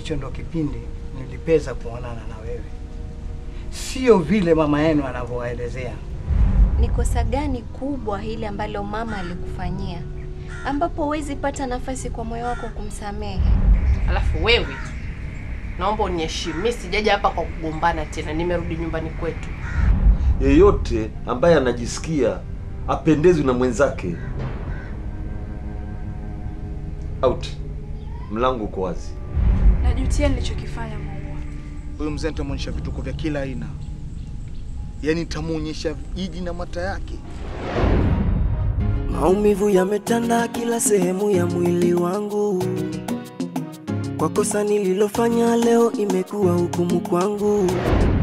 hicho ndo kipindi nilipeza kuonana na wewe, sio vile mama yenu anavyowaelezea. Ni kosa gani kubwa hili ambalo mama alikufanyia ambapo huwezi pata nafasi kwa moyo wako kumsamehe? Alafu wewe, naomba uniheshimu. Mimi sijaja hapa kwa kugombana tena, nimerudi nyumbani kwetu. Yeyote ambaye anajisikia apendezwi na mwenzake, out, mlango uko wazi. Najutia nilichokifanya Maua. Huyu mzee nitamwonyesha vituko vya kila aina, yaani nitamwonyesha jiji na mata yake. Maumivu yametanda kila sehemu ya mwili wangu, kwa kosa nililofanya leo imekuwa hukumu kwangu.